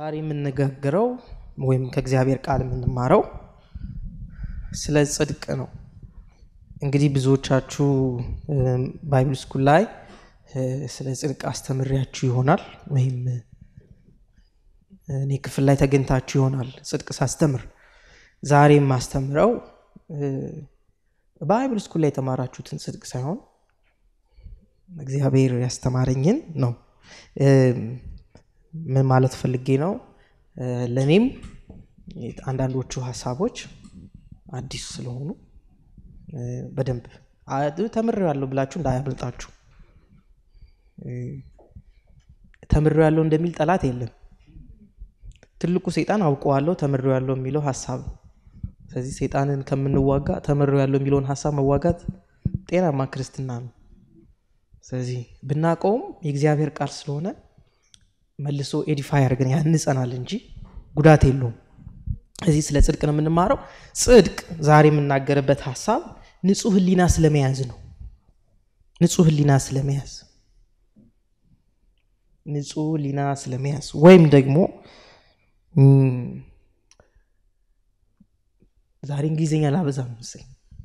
ዛሬ የምንነጋገረው ወይም ከእግዚአብሔር ቃል የምንማረው ስለ ጽድቅ ነው። እንግዲህ ብዙዎቻችሁ ባይብል ስኩል ላይ ስለ ጽድቅ አስተምሬያችሁ ይሆናል ወይም እኔ ክፍል ላይ ተገኝታችሁ ይሆናል ጽድቅ ሳስተምር። ዛሬ የማስተምረው ባይብል ስኩል ላይ የተማራችሁትን ጽድቅ ሳይሆን እግዚአብሔር ያስተማረኝን ነው። ምን ማለት ፈልጌ ነው? ለእኔም አንዳንዶቹ ሀሳቦች አዲስ ስለሆኑ በደንብ ተምሬዋለሁ ብላችሁ እንዳያመልጣችሁ። ተምሬዋለሁ እንደሚል ጠላት የለም። ትልቁ ሰይጣን አውቀዋለሁ ተምሬዋለሁ የሚለው ሀሳብ ነው። ስለዚህ ሰይጣንን ከምንዋጋ ተምሬዋለሁ የሚለውን ሀሳብ መዋጋት ጤናማ ክርስትና ነው። ስለዚህ ብናውቀውም የእግዚአብሔር ቃል ስለሆነ መልሶ ኤዲፋይ አድርገን ያንጸናል እንጂ ጉዳት የለውም። እዚህ ስለ ጽድቅ ነው የምንማረው። ጽድቅ ዛሬ የምናገርበት ሀሳብ ንጹህ ሕሊና ስለመያዝ ነው። ንጹህ ሕሊና ስለመያዝ ንጹህ ሕሊና ስለመያዝ ወይም ደግሞ ዛሬ እንግሊዝኛ ላበዛ መሰለኝ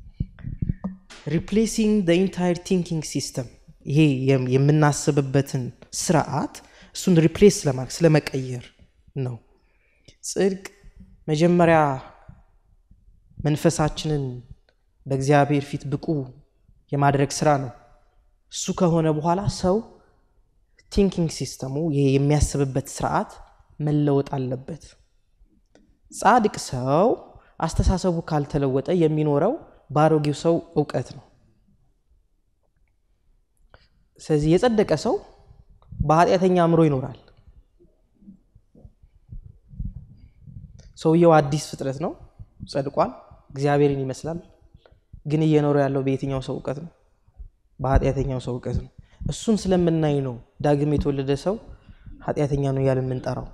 ሪፕሌሲንግ ኢንታየር ቲንኪንግ ሲስተም ይሄ የምናስብበትን ስርዓት እሱን ሪፕሌስ ስለማድረግ ስለመቀየር ነው። ጽድቅ መጀመሪያ መንፈሳችንን በእግዚአብሔር ፊት ብቁ የማድረግ ስራ ነው። እሱ ከሆነ በኋላ ሰው ቲንኪንግ ሲስተሙ ይሄ የሚያስብበት ስርዓት መለወጥ አለበት። ጻድቅ ሰው አስተሳሰቡ ካልተለወጠ የሚኖረው በአሮጌው ሰው እውቀት ነው። ስለዚህ የጸደቀ ሰው በኃጢአተኛ አእምሮ ይኖራል። ሰውየው አዲስ ፍጥረት ነው፣ ጸድቋል፣ እግዚአብሔርን ይመስላል። ግን እየኖረ ያለው በየትኛው ሰው እውቀት ነው? በኃጢአተኛው ሰው እውቀት ነው። እሱን ስለምናይ ነው ዳግም የተወለደ ሰው ኃጢአተኛ ነው እያለ የምንጠራው።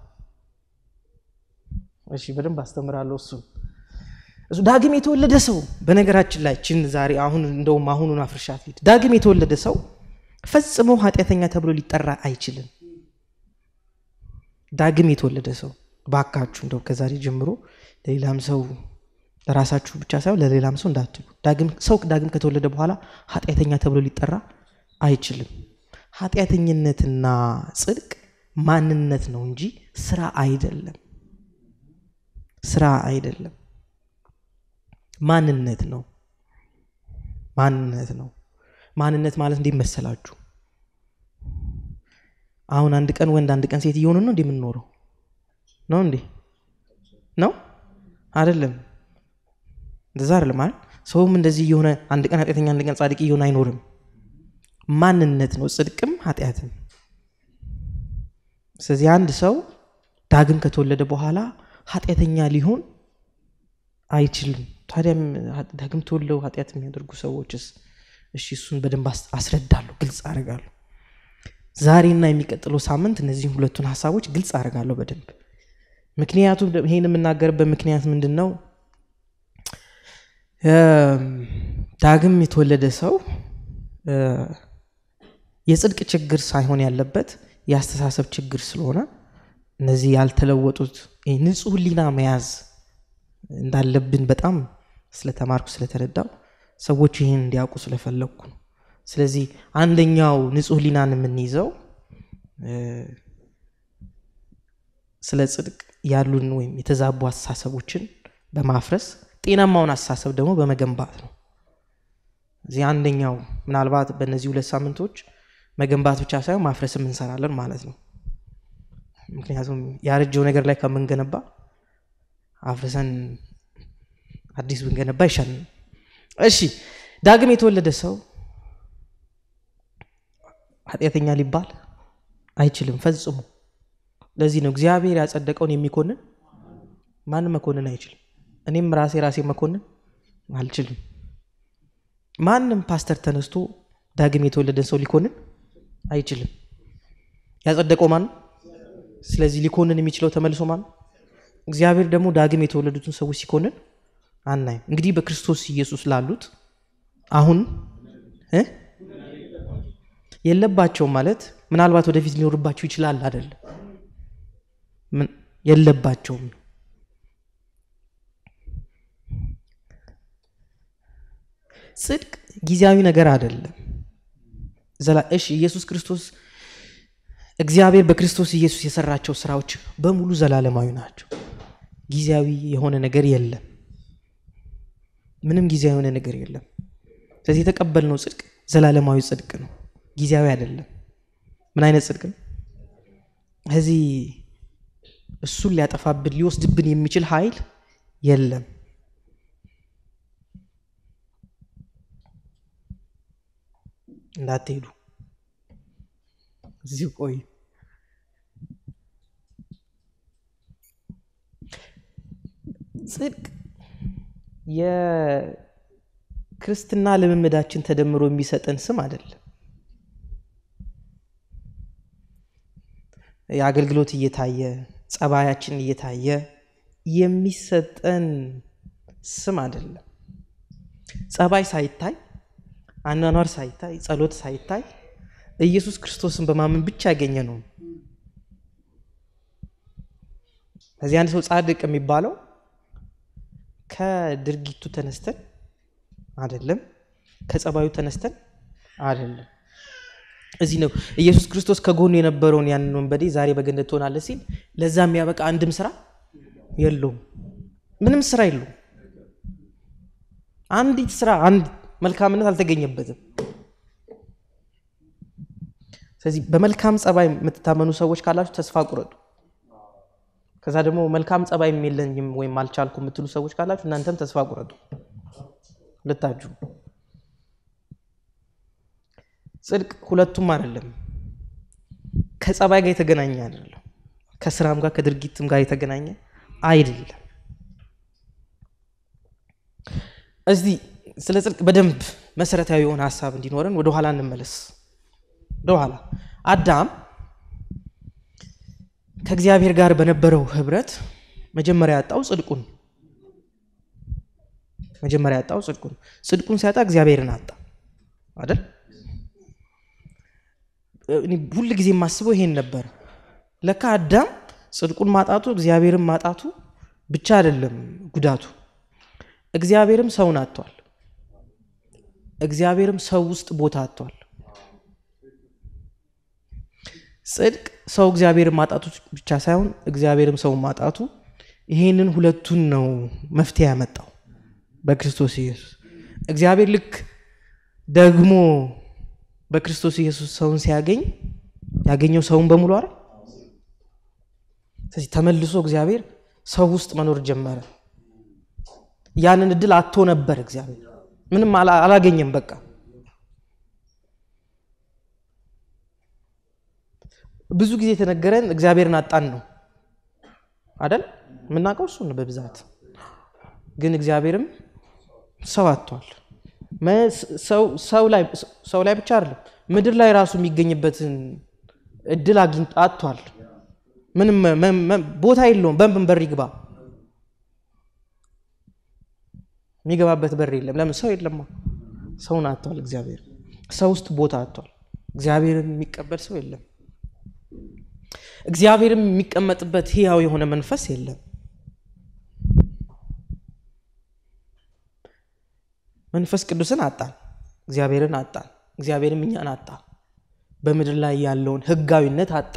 እሺ በደንብ አስተምራለሁ። እሱን እሱ ዳግም የተወለደ ሰው በነገራችን ላይ ችን ዛሬ አሁን እንደውም አሁኑን አፍርሻት ሂድ ዳግም የተወለደ ሰው ፈጽሞ ኃጢአተኛ ተብሎ ሊጠራ አይችልም። ዳግም የተወለደ ሰው ባካችሁ እንደው ከዛሬ ጀምሮ ለሌላም ሰው ለራሳችሁ ብቻ ሳይሆን ለሌላም ሰው እንዳትሉ። ሰው ዳግም ከተወለደ በኋላ ኃጢአተኛ ተብሎ ሊጠራ አይችልም። ኃጢአተኝነትና ጽድቅ ማንነት ነው እንጂ ስራ አይደለም። ስራ አይደለም፣ ማንነት ነው። ማንነት ነው። ማንነት ማለት እንዴት መሰላችሁ? አሁን አንድ ቀን ወንድ አንድ ቀን ሴት እየሆኑ ነው እንዴ የምንኖረው? ነው እንዴ? ነው አይደለም? እንደዛ አይደለም ማለት ሰውም እንደዚህ እየሆነ አንድ ቀን ኃጢአተኛ አንድ ቀን ጻድቅ እየሆነ አይኖርም። ማንነት ነው ጽድቅም ኃጢአትም። ስለዚህ አንድ ሰው ዳግም ከተወለደ በኋላ ኃጢአተኛ ሊሆን አይችልም። ታዲያም ዳግም ተወልደው ኃጢአት የሚያደርጉ ሰዎችስ? እሺ እሱን በደንብ አስረዳለሁ፣ ግልጽ አደርጋለሁ። ዛሬና የሚቀጥለው ሳምንት እነዚህም ሁለቱን ሀሳቦች ግልጽ አደርጋለሁ በደንብ ምክንያቱም ይሄን የምናገርበት ምክንያት ምንድን ነው? ዳግም የተወለደ ሰው የጽድቅ ችግር ሳይሆን ያለበት የአስተሳሰብ ችግር ስለሆነ እነዚህ ያልተለወጡት ንጹህ ሕሊና መያዝ እንዳለብን በጣም ስለተማርኩ ስለተረዳው ሰዎች ይህን እንዲያውቁ ስለፈለግኩ ነው። ስለዚህ አንደኛው ንጹህ ሕሊናን የምንይዘው ስለ ጽድቅ ያሉን ወይም የተዛቡ አስተሳሰቦችን በማፍረስ ጤናማውን አስተሳሰብ ደግሞ በመገንባት ነው። እዚህ አንደኛው ምናልባት በእነዚህ ሁለት ሳምንቶች መገንባት ብቻ ሳይሆን ማፍረስም እንሰራለን ማለት ነው። ምክንያቱም ያረጀው ነገር ላይ ከምንገነባ አፍርሰን አዲስ ብንገነባ ይሻላል። እሺ ዳግም የተወለደ ሰው ኃጢአተኛ ሊባል አይችልም ፈጽሞ። ለዚህ ነው እግዚአብሔር ያጸደቀውን የሚኮንን ማንም መኮንን አይችልም። እኔም ራሴ ራሴ መኮንን አልችልም። ማንም ፓስተር ተነስቶ ዳግም የተወለደን ሰው ሊኮንን አይችልም። ያጸደቀው ማን ነው? ስለዚህ ሊኮንን የሚችለው ተመልሶ ማን ነው? እግዚአብሔር ደግሞ ዳግም የተወለዱትን ሰዎች ሲኮንን አናይም። እንግዲህ በክርስቶስ ኢየሱስ ላሉት አሁን የለባቸውም ማለት ምናልባት ወደፊት ሊኖርባቸው ይችላል አይደለም የለባቸውም። ጽድቅ ጊዜያዊ ነገር አይደለም። እሺ ኢየሱስ ክርስቶስ እግዚአብሔር በክርስቶስ ኢየሱስ የሰራቸው ስራዎች በሙሉ ዘላለማዊ ናቸው። ጊዜያዊ የሆነ ነገር የለም። ምንም ጊዜያዊ የሆነ ነገር የለም። ስለዚህ የተቀበልነው ጽድቅ ዘላለማዊ ጽድቅ ነው፣ ጊዜያዊ አይደለም። ምን አይነት ጽድቅ ነው? ከዚህ እሱን ሊያጠፋብን ሊወስድብን የሚችል ኃይል የለም። እንዳትሄዱ እዚሁ ቆይ። ጽድቅ የክርስትና ልምምዳችን ተደምሮ የሚሰጠን ስም አይደለም። የአገልግሎት እየታየ ጸባያችን እየታየ የሚሰጠን ስም አይደለም። ጸባይ ሳይታይ፣ አኗኗር ሳይታይ፣ ጸሎት ሳይታይ ኢየሱስ ክርስቶስን በማመን ብቻ ያገኘ ነው። ከዚህ አንድ ሰው ጻድቅ የሚባለው ከድርጊቱ ተነስተን አይደለም፣ ከጸባዩ ተነስተን አይደለም። እዚህ ነው ኢየሱስ ክርስቶስ ከጎኑ የነበረውን ያንን ወንበዴ ዛሬ በገነት ትሆናለህ ሲል ለዛ የሚያበቃ አንድም ስራ የለውም። ምንም ስራ የለውም። አንዲት ስራ አንድ መልካምነት አልተገኘበትም። ስለዚህ በመልካም ጸባይ የምትታመኑ ሰዎች ካላችሁ ተስፋ ቁረጡ። ከዛ ደግሞ መልካም ጸባይ የለኝም ወይም አልቻልኩ የምትሉ ሰዎች ካላችሁ እናንተም ተስፋ ቁረጡ። ሁለታችሁ ጽድቅ ሁለቱም አይደለም። ከጸባይ ጋር የተገናኘ አይደለም። ከስራም ጋር ከድርጊትም ጋር የተገናኘ አይደለም። እዚህ ስለ ጽድቅ በደንብ መሰረታዊ የሆነ ሀሳብ እንዲኖረን ወደኋላ እንመለስ። ወደኋላ አዳም ከእግዚአብሔር ጋር በነበረው ህብረት መጀመሪያ ያጣው ጽድቁን መጀመሪያ ያጣው ጽድቁን ጽድቁን ሲያጣ እግዚአብሔርን አጣ አይደል? ሁል ጊዜ የማስበው ይሄን ነበር። ለካ አዳም ጽድቁን ማጣቱ እግዚአብሔርን ማጣቱ ብቻ አይደለም ጉዳቱ፣ እግዚአብሔርም ሰውን አጥቷል። እግዚአብሔርም ሰው ውስጥ ቦታ አጥቷል። ጽድቅ ሰው እግዚአብሔርን ማጣቱ ብቻ ሳይሆን እግዚአብሔርም ሰውን ማጣቱ ይሄንን ሁለቱን ነው መፍትሄ ያመጣው በክርስቶስ ኢየሱስ። እግዚአብሔር ልክ ደግሞ በክርስቶስ ኢየሱስ ሰውን ሲያገኝ ያገኘው ሰውን በሙሉ አይደል? ስለዚህ ተመልሶ እግዚአብሔር ሰው ውስጥ መኖር ጀመረ። ያንን እድል አቶ ነበር እግዚአብሔር ምንም አላገኘም። በቃ ብዙ ጊዜ የተነገረን እግዚአብሔርን አጣን ነው አደል? የምናውቀው እሱ ነው በብዛት ግን እግዚአብሔርም ሰው አጥቷል። ሰው ላይ ብቻ አይደለም ምድር ላይ ራሱ የሚገኝበትን እድል አጥቷል። ምንም ቦታ የለውም። በምን በር ይግባ? የሚገባበት በር የለም። ለምን? ሰው የለማ። ሰውን አጥቷል። እግዚአብሔር ሰው ውስጥ ቦታ አጥቷል። እግዚአብሔርን የሚቀበል ሰው የለም። እግዚአብሔርም የሚቀመጥበት ሕያው የሆነ መንፈስ የለም። መንፈስ ቅዱስን አጣን፣ እግዚአብሔርን አጣን፣ እግዚአብሔርም እኛን አጣ። በምድር ላይ ያለውን ሕጋዊነት አጣ።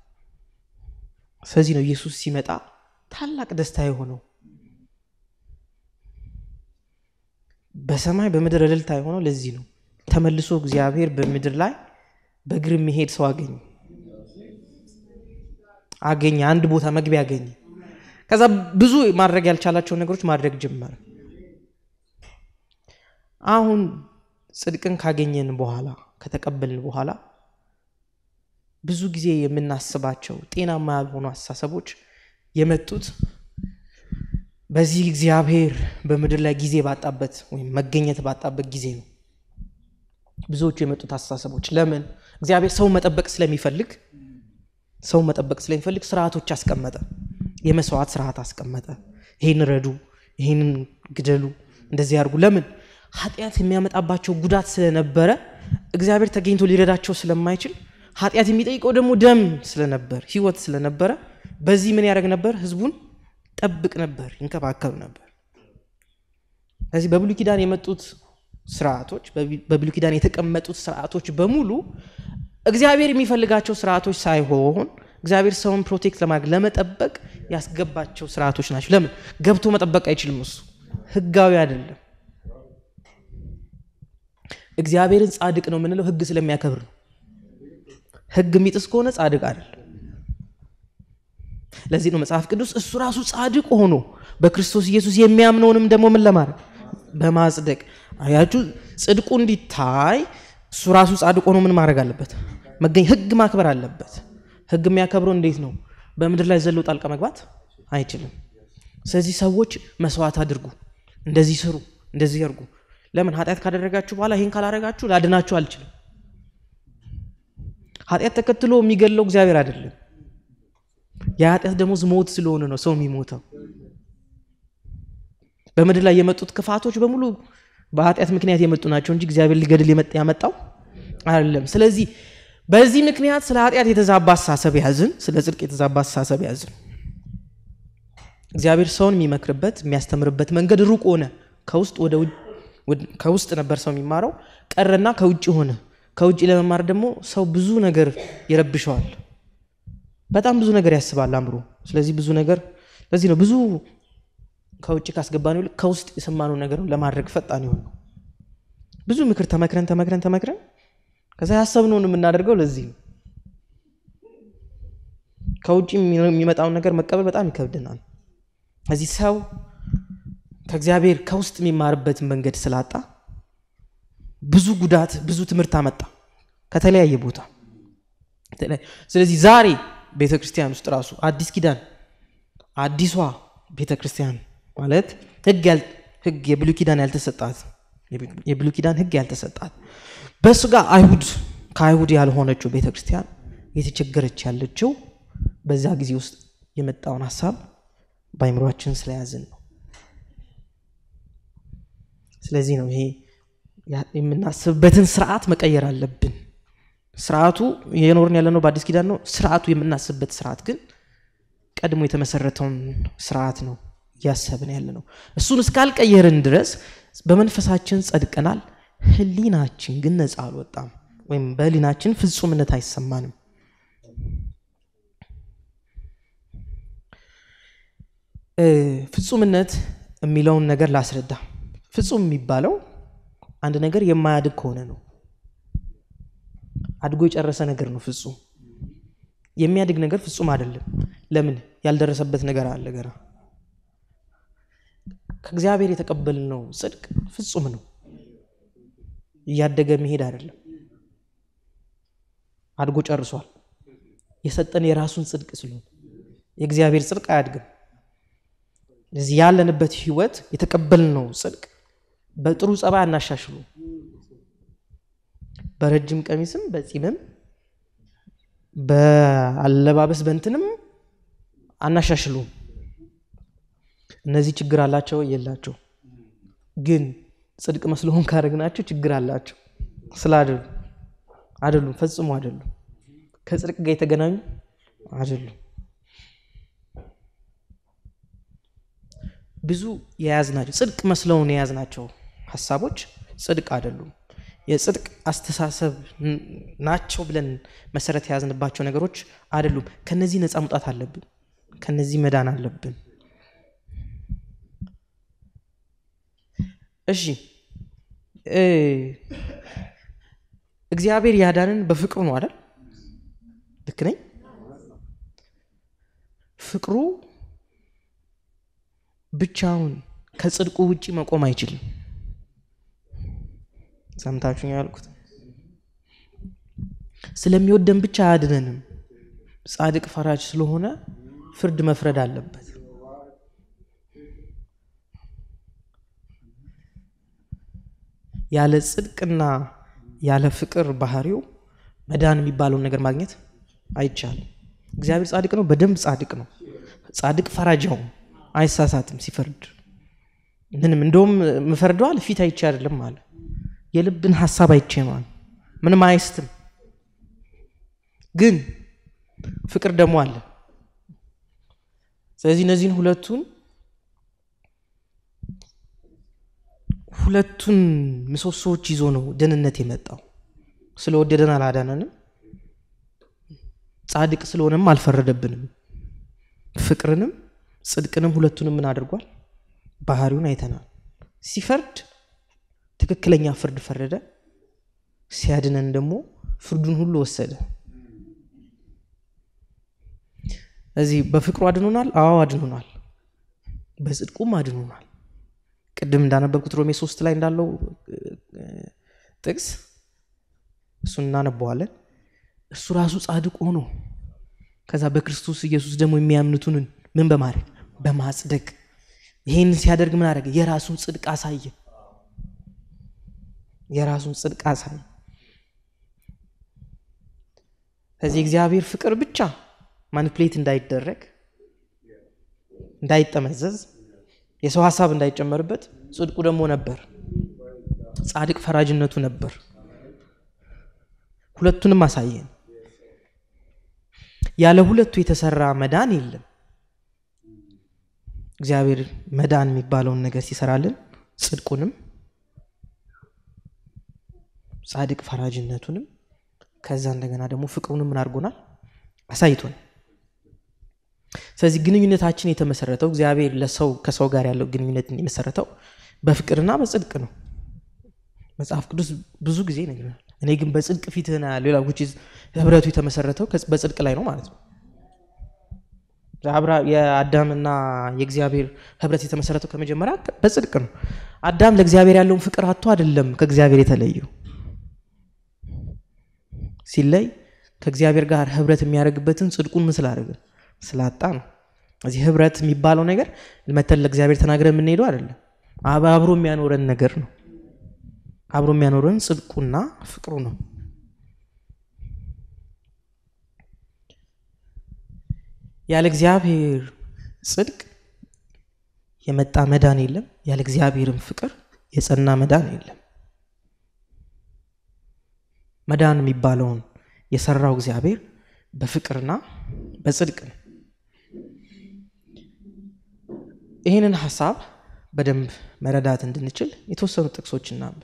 ስለዚህ ነው ኢየሱስ ሲመጣ ታላቅ ደስታ የሆነው በሰማይ በምድር እልልታ የሆነው ለዚህ ነው። ተመልሶ እግዚአብሔር በምድር ላይ በእግር የሚሄድ ሰው አገኘ አገኘ አንድ ቦታ መግቢያ አገኘ። ከዛ ብዙ ማድረግ ያልቻላቸውን ነገሮች ማድረግ ጀመረ። አሁን ጽድቅን ካገኘን በኋላ ከተቀበልን በኋላ ብዙ ጊዜ የምናስባቸው ጤናማ ያልሆኑ አስተሳሰቦች የመጡት በዚህ እግዚአብሔር በምድር ላይ ጊዜ ባጣበት ወይም መገኘት ባጣበት ጊዜ ነው። ብዙዎቹ የመጡት አስተሳሰቦች ለምን? እግዚአብሔር ሰው መጠበቅ ስለሚፈልግ ሰው መጠበቅ ስለሚፈልግ ስርዓቶች አስቀመጠ። የመስዋዕት ስርዓት አስቀመጠ። ይህን ረዱ፣ ይህንን ግደሉ፣ እንደዚህ ያድርጉ። ለምን? ኃጢአት የሚያመጣባቸው ጉዳት ስለነበረ እግዚአብሔር ተገኝቶ ሊረዳቸው ስለማይችል ኃጢአት የሚጠይቀው ደግሞ ደም ስለነበር ህይወት ስለነበረ በዚህ ምን ያደርግ ነበር? ህዝቡን ጠብቅ ነበር፣ ይንከባከብ ነበር። ስለዚህ በብሉይ ኪዳን የመጡት ስርዓቶች፣ በብሉይ ኪዳን የተቀመጡት ስርዓቶች በሙሉ እግዚአብሔር የሚፈልጋቸው ስርዓቶች ሳይሆን እግዚአብሔር ሰውን ፕሮቴክት ለማድረግ ለመጠበቅ ያስገባቸው ስርዓቶች ናቸው። ለምን ገብቶ መጠበቅ አይችልም? እሱ ህጋዊ አይደለም። እግዚአብሔርን ጻድቅ ነው የምንለው ህግ ስለሚያከብር ነው። ህግ የሚጥስ ከሆነ ጻድቅ አይደለም። ለዚህ ነው መጽሐፍ ቅዱስ እሱ ራሱ ጻድቅ ሆኖ በክርስቶስ ኢየሱስ የሚያምነውንም ደግሞ ምን ለማድረግ በማጽደቅ አያችሁ፣ ጽድቁ እንዲታይ እሱ ራሱ ጻድቅ ሆኖ ምን ማድረግ አለበት? መገኝ ህግ ማክበር አለበት። ህግ የሚያከብረው እንዴት ነው? በምድር ላይ ዘሎ ጣልቃ መግባት አይችልም። ስለዚህ ሰዎች መስዋዕት አድርጉ፣ እንደዚህ ስሩ፣ እንደዚህ ያርጉ። ለምን ኃጢአት ካደረጋችሁ በኋላ ይህን ካላደረጋችሁ ላድናችሁ አልችልም። ኃጢአት ተከትሎ የሚገለው እግዚአብሔር አይደለም። የኃጢአት ደሞዝ ሞት ስለሆነ ነው ሰው የሚሞተው። በምድር ላይ የመጡት ክፋቶች በሙሉ በኃጢአት ምክንያት የመጡ ናቸው እንጂ እግዚአብሔር ሊገድል ያመጣው አይደለም። ስለዚህ በዚህ ምክንያት ስለ ኃጢአት የተዛባ አስተሳሰብ ያዝን፣ ስለ ጽድቅ የተዛባ አስተሳሰብ ያዝን። እግዚአብሔር ሰውን የሚመክርበት የሚያስተምርበት መንገድ ሩቅ ሆነ። ከውስጥ ወደ ከውስጥ ነበር ሰው የሚማረው ቀረና ከውጭ ሆነ። ከውጭ ለመማር ደግሞ ሰው ብዙ ነገር ይረብሸዋል። በጣም ብዙ ነገር ያስባል አእምሮ። ስለዚህ ብዙ ነገር ለዚህ ነው ብዙ ከውጭ ካስገባነው ይልቅ ከውስጥ የሰማነው ነገር ለማድረግ ፈጣን ይሆን ነው። ብዙ ምክር ተመክረን ተመክረን ተመክረን ከዛ ያሰብነውን የምናደርገው ለዚህ ነው። ከውጭ የሚመጣውን ነገር መቀበል በጣም ይከብድናል። እዚህ ሰው ከእግዚአብሔር ከውስጥ የሚማርበትን መንገድ ስላጣ ብዙ ጉዳት፣ ብዙ ትምህርት አመጣ ከተለያየ ቦታ። ስለዚህ ዛሬ ቤተ ክርስቲያን ውስጥ ራሱ አዲስ ኪዳን አዲሷ ቤተ ክርስቲያን ማለት ህግ የብሉይ ኪዳን ያልተሰጣት የብሉይ ኪዳን ህግ ያልተሰጣት በስጋ አይሁድ ከአይሁድ ያልሆነችው ቤተ ክርስቲያን የተቸገረች ያለችው በዛ ጊዜ ውስጥ የመጣውን ሀሳብ በአይምሯችን ስለያዝን ነው። ስለዚህ ነው ይሄ የምናስብበትን ስርዓት መቀየር አለብን። ስርዓቱ የኖርን ያለነው በአዲስ ኪዳን ነው። ስርዓቱ የምናስብበት ስርዓት ግን ቀድሞ የተመሰረተውን ስርዓት ነው እያሰብን ያለ ነው። እሱን እስካልቀየርን ድረስ በመንፈሳችን ጸድቀናል፣ ህሊናችን ግን ነፃ አልወጣም፣ ወይም በህሊናችን ፍጹምነት አይሰማንም። ፍጹምነት የሚለውን ነገር ላስረዳ። ፍጹም የሚባለው አንድ ነገር የማያድግ ከሆነ ነው። አድጎ የጨረሰ ነገር ነው ፍጹም። የሚያድግ ነገር ፍጹም አይደለም። ለምን? ያልደረሰበት ነገር አለ ገና። ከእግዚአብሔር የተቀበልነው ጽድቅ ፍጹም ነው። እያደገ መሄድ አይደለም። አድጎ ጨርሷል። የሰጠን የራሱን ጽድቅ ስለሆነ የእግዚአብሔር ጽድቅ አያድግም። እዚህ ያለንበት ህይወት የተቀበልነው ጽድቅ በጥሩ ጸባይ አናሻሽሉ። በረጅም ቀሚስም በጺምም በአለባበስ በንትንም አናሻሽሉም። እነዚህ ችግር አላቸው የላቸው፣ ግን ጽድቅ መስሎን ካደረግናቸው ችግር አላቸው ስላደሉ አይደሉም፣ ፈጽሞ አይደሉም። ከጽድቅ ጋር የተገናኙ አይደሉም። ብዙ የያዝናቸው ጽድቅ መስለውን የያዝናቸው ሀሳቦች ጽድቅ አይደሉም። የጽድቅ አስተሳሰብ ናቸው ብለን መሰረት የያዝንባቸው ነገሮች አይደሉም። ከነዚህ ነፃ መውጣት አለብን። ከነዚህ መዳን አለብን። እሺ እግዚአብሔር ያዳንን በፍቅሩ ነው አይደል? ልክ ነኝ? ፍቅሩ ብቻውን ከጽድቁ ውጭ መቆም አይችልም። ሰምታችሁ ያልኩት ስለሚወደን ብቻ አያድነንም። ጻድቅ ፈራጅ ስለሆነ ፍርድ መፍረድ አለበት። ያለ ጽድቅና ያለ ፍቅር ባህሪው መዳን የሚባለውን ነገር ማግኘት አይቻልም። እግዚአብሔር ጻድቅ ነው፣ በደንብ ጻድቅ ነው። ጻድቅ ፈራጃው አይሳሳትም ሲፈርድ። ምንም እንደውም ምፈርደዋል ፊት አይቼ አይደለም አለ የልብን ሀሳብ አይቼ ነዋል። ምንም አይስትም። ግን ፍቅር ደግሞ አለ። ስለዚህ እነዚህን ሁለቱን ሁለቱን ምሰሶዎች ይዞ ነው ደህንነት የመጣው። ስለወደደን አላዳነንም፣ ጻድቅ ስለሆነም አልፈረደብንም። ፍቅርንም ጽድቅንም ሁለቱንም ምን አድርጓል? ባህሪውን አይተናል። ሲፈርድ ትክክለኛ ፍርድ ፈረደ፣ ሲያድነን ደግሞ ፍርዱን ሁሉ ወሰደ። እዚህ በፍቅሩ አድኖናል። አዎ አድኖናል። በጽድቁም አድኖናል። ቅድም እንዳነበብኩት ሮሜ ሶስት ላይ እንዳለው ጥቅስ እሱን እናነበዋለን። እሱ ራሱ ጻድቅ ሆኖ ከዛ በክርስቶስ ኢየሱስ ደግሞ የሚያምኑትን ምን በማድረግ በማጽደቅ ይሄን ሲያደርግ ምን አደረገ? የራሱን ጽድቅ አሳየ። የራሱን ጽድቅ አሳየ። ከዚህ እግዚአብሔር ፍቅር ብቻ ማኒፕሌት እንዳይደረግ እንዳይጠመዘዝ የሰው ሀሳብ እንዳይጨመርበት ጽድቁ ደግሞ ነበር። ጻድቅ ፈራጅነቱ ነበር። ሁለቱንም አሳየን። ያለ ሁለቱ የተሰራ መዳን የለም። እግዚአብሔር መዳን የሚባለውን ነገር ሲሰራልን ጽድቁንም ጻድቅ ፈራጅነቱንም ከዛ እንደገና ደግሞ ፍቅሩንም ምን አድርጎናል? አሳይቶን። ስለዚህ ግንኙነታችን የተመሰረተው እግዚአብሔር ለሰው ከሰው ጋር ያለው ግንኙነት የመሰረተው በፍቅርና በጽድቅ ነው። መጽሐፍ ቅዱስ ብዙ ጊዜ ይነግረናል። እኔ ግን በጽድቅ ፊትህን አያለሁ ይላል። ህብረቱ የተመሰረተው በጽድቅ ላይ ነው ማለት ነው። የአዳምና የእግዚአብሔር ህብረት የተመሰረተው ከመጀመሪያ በጽድቅ ነው። አዳም ለእግዚአብሔር ያለውን ፍቅር አቶ አይደለም ከእግዚአብሔር የተለየው ሲለይ ከእግዚአብሔር ጋር ህብረት የሚያደርግበትን ጽድቁን ምን ስላደረገ ስላጣ ነው። እዚህ ህብረት የሚባለው ነገር መተን ለእግዚአብሔር ተናግረን የምንሄደው አይደለም። አብሮ የሚያኖረን ነገር ነው። አብሮ የሚያኖረን ጽድቁና ፍቅሩ ነው። ያለ እግዚአብሔር ጽድቅ የመጣ መዳን የለም። ያለ እግዚአብሔርም ፍቅር የጸና መዳን የለም። መዳን የሚባለውን የሰራው እግዚአብሔር በፍቅርና በጽድቅ ነው። ይህንን ሀሳብ በደንብ መረዳት እንድንችል የተወሰኑ ጥቅሶች እናንብብ።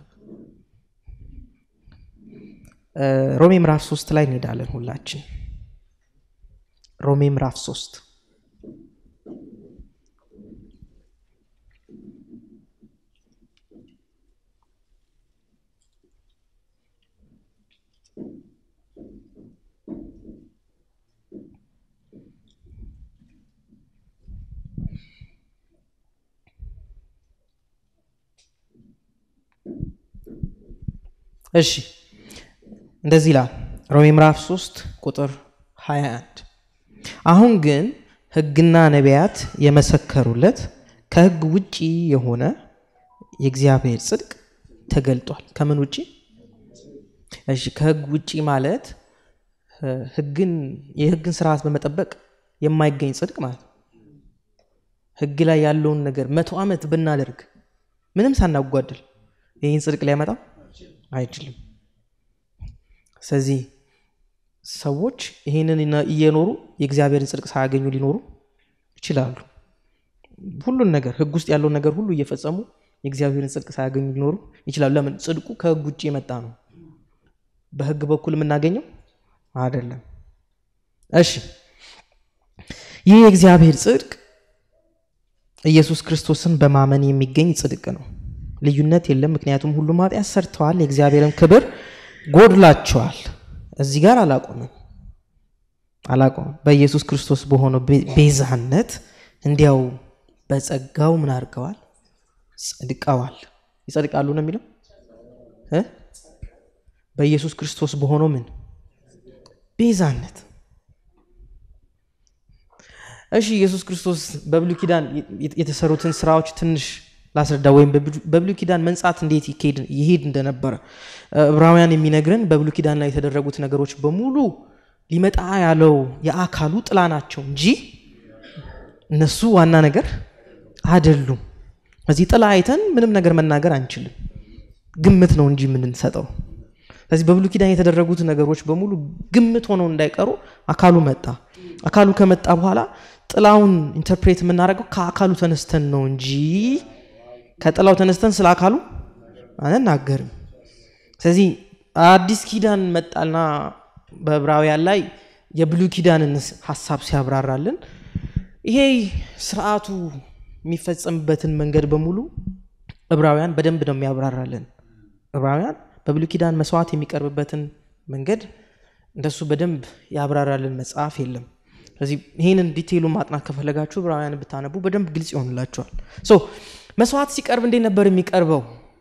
ሮሜ ምዕራፍ ሶስት ላይ እንሄዳለን ሁላችን። ሮሜ ምዕራፍ ሶስት እሺ እንደዚህ ይላል ሮሜ ምዕራፍ 3 ቁጥር 21 አሁን ግን ሕግና ነቢያት የመሰከሩለት ከሕግ ውጪ የሆነ የእግዚአብሔር ጽድቅ ተገልጧል። ከምን ውጪ? እሺ ከሕግ ውጪ ማለት ሕግን የሕግን ስርዓት በመጠበቅ የማይገኝ ጽድቅ ማለት ነው። ሕግ ላይ ያለውን ነገር መቶ ዓመት ብናደርግ ምንም ሳናጓድል ይህን ጽድቅ ሊያመጣ አይችልም። ስለዚህ ሰዎች ይህንን እየኖሩ የእግዚአብሔርን ጽድቅ ሳያገኙ ሊኖሩ ይችላሉ። ሁሉን ነገር ህግ ውስጥ ያለውን ነገር ሁሉ እየፈጸሙ የእግዚአብሔርን ጽድቅ ሳያገኙ ሊኖሩ ይችላሉ። ለምን? ጽድቁ ከህግ ውጭ የመጣ ነው። በህግ በኩል የምናገኘው አይደለም። እሺ፣ ይህ የእግዚአብሔር ጽድቅ ኢየሱስ ክርስቶስን በማመን የሚገኝ ጽድቅ ነው። ልዩነት የለም። ምክንያቱም ሁሉም ኃጢአት ሰርተዋል፣ የእግዚአብሔርን ክብር ጎድላቸዋል። እዚህ ጋር አላቆምም አላቆምም። በኢየሱስ ክርስቶስ በሆነው ቤዛነት እንዲያው በጸጋው ምን አድርገዋል? ጸድቀዋል። ይጸድቃሉ ነው የሚለው እ በኢየሱስ ክርስቶስ በሆነው ምን ቤዛነት። እሺ ኢየሱስ ክርስቶስ በብሉይ ኪዳን የተሰሩትን ስራዎች ትንሽ ላስረዳ ወይም በብሉይ ኪዳን መንጻት እንዴት ይሄድ እንደነበረ ዕብራውያን የሚነግረን በብሉይ ኪዳን ላይ የተደረጉት ነገሮች በሙሉ ሊመጣ ያለው የአካሉ ጥላ ናቸው እንጂ እነሱ ዋና ነገር አይደሉም። እዚህ ጥላ አይተን ምንም ነገር መናገር አንችልም። ግምት ነው እንጂ የምንሰጠው። ስለዚህ በብሉይ ኪዳን የተደረጉት ነገሮች በሙሉ ግምት ሆነው እንዳይቀሩ አካሉ መጣ። አካሉ ከመጣ በኋላ ጥላውን ኢንተርፕሬት የምናደርገው ከአካሉ ተነስተን ነው እንጂ ከጥላው ተነስተን ስለ አካሉ አንናገርም። ስለዚህ አዲስ ኪዳን መጣልና በዕብራውያን ላይ የብሉይ ኪዳንን ሀሳብ ሲያብራራልን ይሄ ስርዓቱ የሚፈጸምበትን መንገድ በሙሉ ዕብራውያን በደንብ ነው የሚያብራራልን። ዕብራውያን በብሉይ ኪዳን መስዋዕት የሚቀርብበትን መንገድ እንደሱ በደንብ ያብራራልን መጽሐፍ የለም። ስለዚህ ይህንን ዲቴይሉን ማጥናት ከፈለጋችሁ ዕብራውያን ብታነቡ በደንብ ግልጽ ይሆንላችኋል። ሶ መስዋዕት ሲቀርብ እንዴት ነበር የሚቀርበው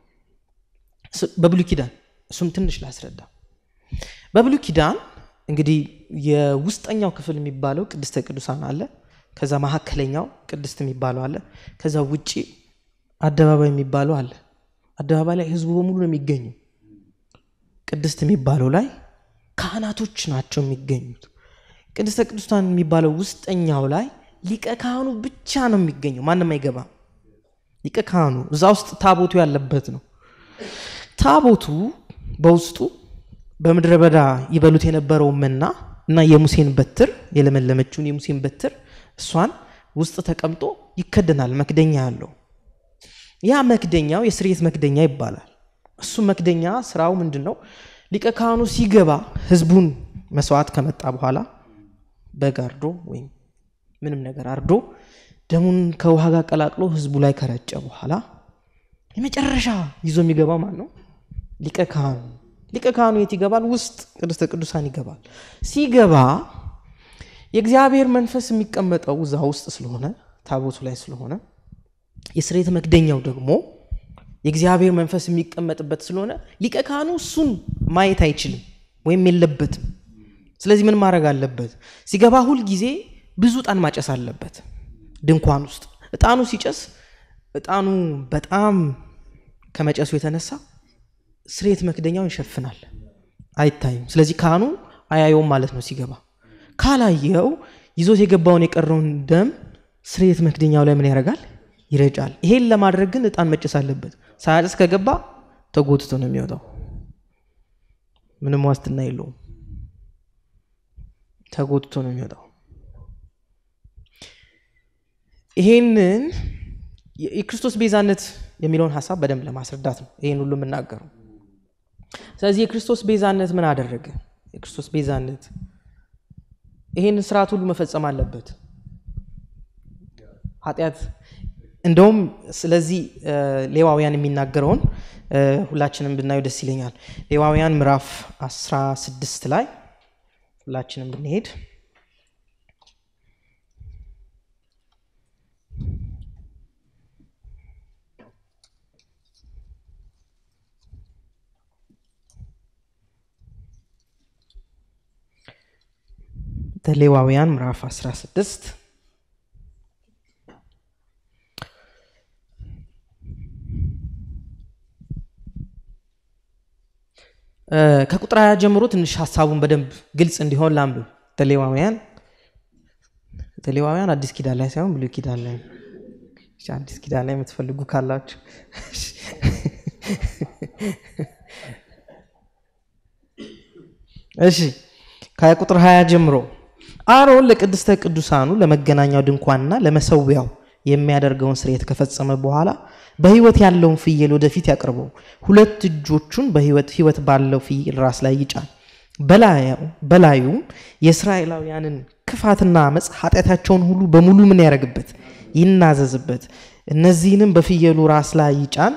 በብሉይ ኪዳን? እሱም ትንሽ ላስረዳ። በብሉይ ኪዳን እንግዲህ የውስጠኛው ክፍል የሚባለው ቅድስተ ቅዱሳን አለ። ከዛ መካከለኛው ቅድስት የሚባለው አለ። ከዛ ውጭ አደባባይ የሚባለው አለ። አደባባይ ላይ ህዝቡ በሙሉ ነው የሚገኙ። ቅድስት የሚባለው ላይ ካህናቶች ናቸው የሚገኙት። ቅድስተ ቅዱሳን የሚባለው ውስጠኛው ላይ ሊቀ ካህኑ ብቻ ነው የሚገኘው፣ ማንም አይገባም። ሊቀ ካህኑ እዛ ውስጥ ታቦቱ ያለበት ነው። ታቦቱ በውስጡ በምድረ በዳ ይበሉት የነበረው መና እና የሙሴን በትር የለመለመችውን የሙሴን በትር እሷን ውስጥ ተቀምጦ ይከደናል። መክደኛ ያለው ያ መክደኛው የስርየት መክደኛ ይባላል። እሱ መክደኛ ስራው ምንድን ነው? ሊቀ ካህኑ ሲገባ ህዝቡን መስዋዕት ከመጣ በኋላ በግ አርዶ ወይም ምንም ነገር አርዶ ደሙን ከውሃ ጋር ቀላቅሎ ህዝቡ ላይ ከረጨ በኋላ የመጨረሻ ይዞ የሚገባው ማን ነው? ሊቀ ካህኑ። ሊቀ ካህኑ የት ይገባል? ውስጥ ቅድስተ ቅዱሳን ይገባል። ሲገባ የእግዚአብሔር መንፈስ የሚቀመጠው እዛ ውስጥ ስለሆነ ታቦቱ ላይ ስለሆነ የስርየት መክደኛው ደግሞ የእግዚአብሔር መንፈስ የሚቀመጥበት ስለሆነ ሊቀ ካህኑ እሱን ማየት አይችልም ወይም የለበትም። ስለዚህ ምን ማድረግ አለበት? ሲገባ ሁል ጊዜ ብዙ እጣን ማጨስ አለበት ድንኳን ውስጥ። እጣኑ ሲጨስ እጣኑ በጣም ከመጨሱ የተነሳ ስርየት መክደኛውን ይሸፍናል፣ አይታይም። ስለዚህ ካህኑ አያየውም ማለት ነው። ሲገባ ካላየው ይዞት የገባውን የቀረውን ደም ስርየት መክደኛው ላይ ምን ያደርጋል? ይረጫል። ይሄን ለማድረግ ግን እጣን መጨስ አለበት። ሳያጨስ ከገባ ተጎትቶ ነው የሚወጣው። ምንም ዋስትና የለውም። ተጎትቶ ነው የሚወጣው። ይሄንን የክርስቶስ ቤዛነት የሚለውን ሀሳብ በደንብ ለማስረዳት ነው ይህን ሁሉ የምናገረው። ስለዚህ የክርስቶስ ቤዛነት ምን አደረገ? የክርስቶስ ቤዛነት ይሄን ስርዓት ሁሉ መፈጸም አለበት። ኃጢአት እንደውም ስለዚህ ሌዋውያን የሚናገረውን ሁላችንም ብናየው ደስ ይለኛል። ሌዋውያን ምዕራፍ 16 ላይ ሁላችንም ብንሄድ ሌዋውያን ምዕራፍ 16 ከቁጥር ሀያ ጀምሮ ትንሽ ሀሳቡን በደንብ ግልጽ እንዲሆን ላንብብ። ሌዋውያን ሌዋውያን አዲስ ኪዳን ላይ ሳይሆን ብሉይ ኪዳን ላይ አዲስ ኪዳን ላይ የምትፈልጉ ካላችሁ እሺ ከቁጥር ሀያ ጀምሮ አሮን ለቅድስተ ቅዱሳኑ ለመገናኛው ድንኳንና ለመሰዊያው የሚያደርገውን ስርየት ከፈጸመ በኋላ በሕይወት ያለውን ፍየል ወደፊት ያቅርበው። ሁለት እጆቹን በሕይወት ሕይወት ባለው ፍየል ራስ ላይ ይጫን። በላዩም የእስራኤላውያንን ክፋትና አመፅ ኃጢአታቸውን ሁሉ በሙሉ ምን ያደርግበት ይናዘዝበት። እነዚህንም በፍየሉ ራስ ላይ ይጫን።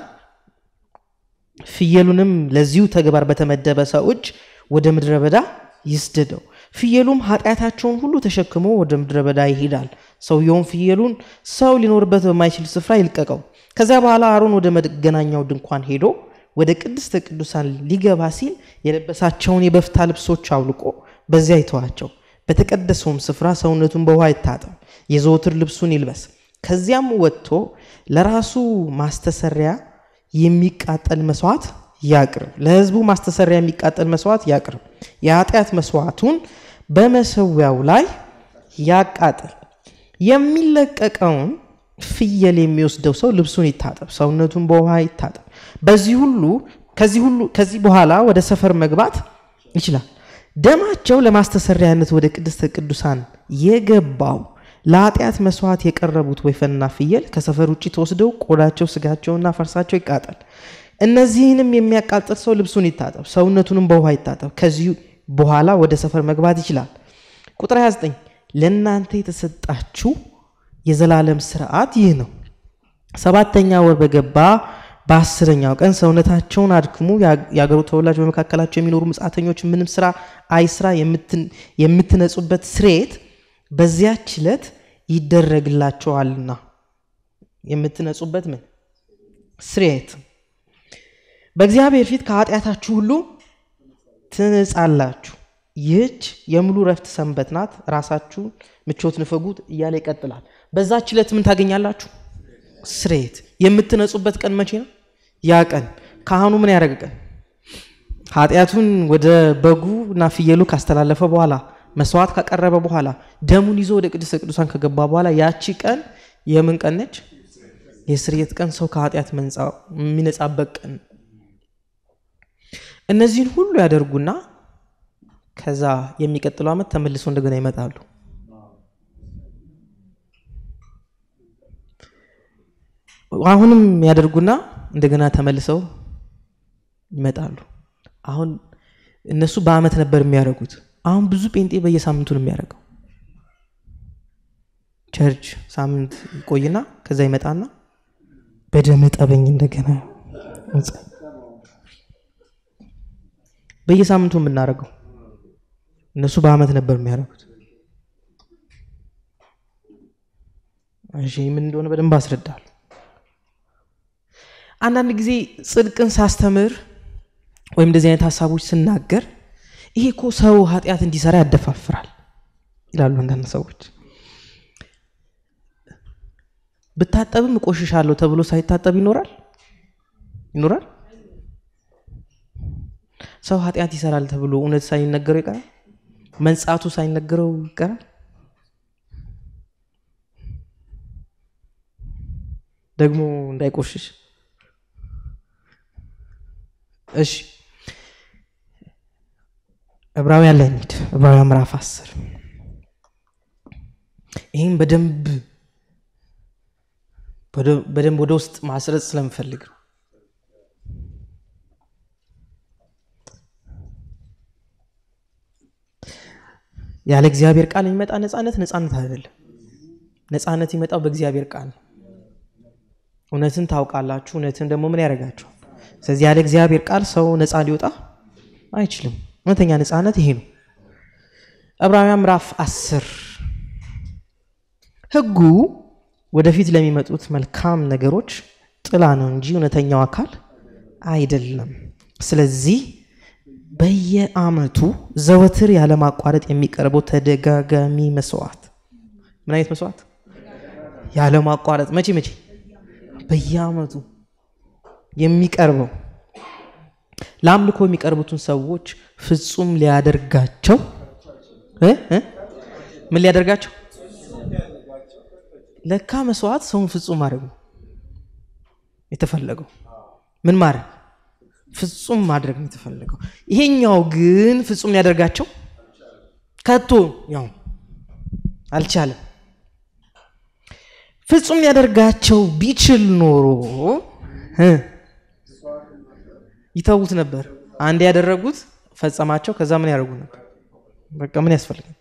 ፍየሉንም ለዚሁ ተግባር በተመደበ ሰው እጅ ወደ ምድረ በዳ ይስደደው። ፍየሉም ኃጢአታቸውን ሁሉ ተሸክሞ ወደ ምድረ በዳ ይሄዳል። ሰውየውም ፍየሉን ሰው ሊኖርበት በማይችል ስፍራ ይልቀቀው። ከዚያ በኋላ አሮን ወደ መገናኛው ድንኳን ሄዶ ወደ ቅድስተ ቅዱሳን ሊገባ ሲል የለበሳቸውን የበፍታ ልብሶች አውልቆ በዚያ ይተዋቸው። በተቀደሰውም ስፍራ ሰውነቱን በውሃ ይታጠብ፣ የዘወትር ልብሱን ይልበስ። ከዚያም ወጥቶ ለራሱ ማስተሰሪያ የሚቃጠል መስዋዕት ያቅርብ። ለሕዝቡ ማስተሰሪያ የሚቃጠል መስዋዕት ያቅርብ። የኃጢአት መስዋዕቱን በመሰዊያው ላይ ያቃጥል። የሚለቀቀውን ፍየል የሚወስደው ሰው ልብሱን ይታጠብ፣ ሰውነቱን በውሃ ይታጠብ። በዚህ ሁሉ ከዚህ ሁሉ ከዚህ በኋላ ወደ ሰፈር መግባት ይችላል። ደማቸው ለማስተሰሪያነት ወደ ቅድስተ ቅዱሳን የገባው ለኃጢአት መስዋዕት የቀረቡት ወይፈንና ፍየል ከሰፈር ውጭ ተወስደው ቆዳቸው፣ ስጋቸውና ፈርሳቸው ይቃጠል። እነዚህንም የሚያቃጥል ሰው ልብሱን ይታጠብ፣ ሰውነቱንም በውሃ ይታጠብ። ከዚሁ በኋላ ወደ ሰፈር መግባት ይችላል። ቁጥር 29 ለእናንተ የተሰጣችሁ የዘላለም ስርዓት ይህ ነው። ሰባተኛ ወር በገባ በአስረኛው ቀን ሰውነታቸውን አድክሙ። የአገሩ ተወላጅ በመካከላቸው የሚኖሩ ምጻተኞች ምንም ስራ አይስራ የምትነጹበት ስርየት በዚያች ዕለት ይደረግላቸዋልና። የምትነጹበት ምን ስርየት በእግዚአብሔር ፊት ከኃጢአታችሁ ሁሉ ትነጻላችሁ። ይህች የሙሉ ረፍት ሰንበት ናት። ራሳችሁን ምቾት ንፈጉት እያለ ይቀጥላል። በዛች ዕለት ምን ታገኛላችሁ? ስርየት። የምትነጹበት ቀን መቼ ነው? ያ ቀን ካህኑ ምን ያደረገ ቀን? ኃጢአቱን ወደ በጉ እና ፍየሉ ካስተላለፈ በኋላ መስዋዕት ካቀረበ በኋላ ደሙን ይዞ ወደ ቅድስተ ቅዱሳን ከገባ በኋላ ያቺ ቀን የምን ቀን ነች? የስርየት ቀን፣ ሰው ከኃጢአት የሚነጻበት ቀን። እነዚህን ሁሉ ያደርጉና ከዛ የሚቀጥለው ዓመት ተመልሶ እንደገና ይመጣሉ። አሁንም ያደርጉና እንደገና ተመልሰው ይመጣሉ። አሁን እነሱ በዓመት ነበር የሚያደርጉት። አሁን ብዙ ጴንጤ በየሳምንቱ ነው የሚያደርገው። ቸርች ሳምንት ይቆይና ከዛ ይመጣና በደም ጠበኝ እንደገና በየሳምንቱ የምናደርገው እነሱ በዓመት ነበር የሚያደርጉት። እሺ ምን እንደሆነ በደንብ አስረዳል። አንዳንድ ጊዜ ጽድቅን ሳስተምር ወይም እንደዚህ አይነት ሀሳቦች ስናገር ይሄ እኮ ሰው ኃጢአት እንዲሰራ ያደፋፍራል ይላሉ አንዳንድ ሰዎች። ብታጠብም እቆሽሻለሁ ተብሎ ሳይታጠብ ይኖራል ይኖራል። ሰው ኃጢአት ይሰራል ተብሎ እውነት ሳይነገረው ይቀራል። መንጻቱ ሳይነገረው ይቀራል። ደግሞ እንዳይቆሽሽ እሺ ዕብራውያን ላይ እንሂድ። ዕብራውያን ምዕራፍ አስር ይህም በደንብ በደንብ ወደ ውስጥ ማስረጽ ስለምፈልግ ነው። ያለ እግዚአብሔር ቃል የሚመጣ ነፃነት ነፃነት አይደለም። ነፃነት የሚመጣው በእግዚአብሔር ቃል ነው። እውነትን ታውቃላችሁ፣ እውነትን ደግሞ ምን ያደርጋችኋል? ስለዚህ ያለ እግዚአብሔር ቃል ሰው ነፃ ሊወጣ አይችልም። እውነተኛ ነፃነት ይሄ ነው። ዕብራውያን ምዕራፍ አስር ሕጉ ወደፊት ለሚመጡት መልካም ነገሮች ጥላ ነው እንጂ እውነተኛው አካል አይደለም። ስለዚህ በየዓመቱ ዘወትር ያለማቋረጥ የሚቀርበው ተደጋጋሚ መስዋዕት ምን አይነት መስዋዕት? ያለማቋረጥ መቼ መቼ? በየዓመቱ የሚቀርበው ለአምልኮ የሚቀርቡትን ሰዎች ፍጹም ሊያደርጋቸው ምን ሊያደርጋቸው? ለካ መስዋዕት ሰውን ፍጹም ማድረግ ነው የተፈለገው። ምን ማድረግ? ፍጹም ማድረግ ነው የተፈለገው። ይሄኛው ግን ፍጹም ሊያደርጋቸው ከቶ ያው አልቻለም። ፍጹም ሊያደርጋቸው ቢችል ኖሮ ይተዉት ነበር። አንድ ያደረጉት ፈጸማቸው። ከዛ ምን ያደርጉ ነበር? በቃ ምን ያስፈልጋል?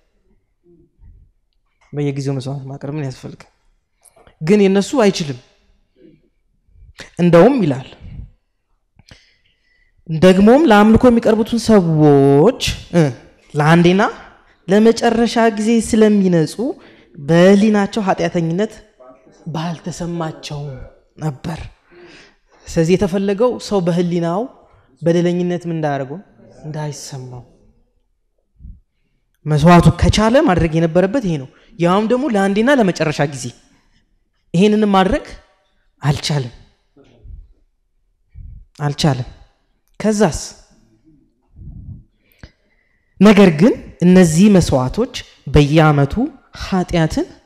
በየጊዜው መስዋዕት ማቅረብ ምን ያስፈልጋል? ግን የነሱ አይችልም። እንደውም ይላል ደግሞም ለአምልኮ የሚቀርቡትን ሰዎች ለአንዴና ለመጨረሻ ጊዜ ስለሚነጹ በሕሊናቸው ኃጢአተኝነት ባልተሰማቸው ነበር። ስለዚህ የተፈለገው ሰው በሕሊናው በደለኝነት ምን እንዳያደርገው እንዳይሰማው መስዋዕቱ ከቻለ ማድረግ የነበረበት ይሄ ነው። ያውም ደግሞ ለአንዴና ለመጨረሻ ጊዜ ይሄንንም ማድረግ አልቻለም አልቻለም። ከዛስ ነገር ግን እነዚህ መስዋዕቶች በየዓመቱ ኃጢአትን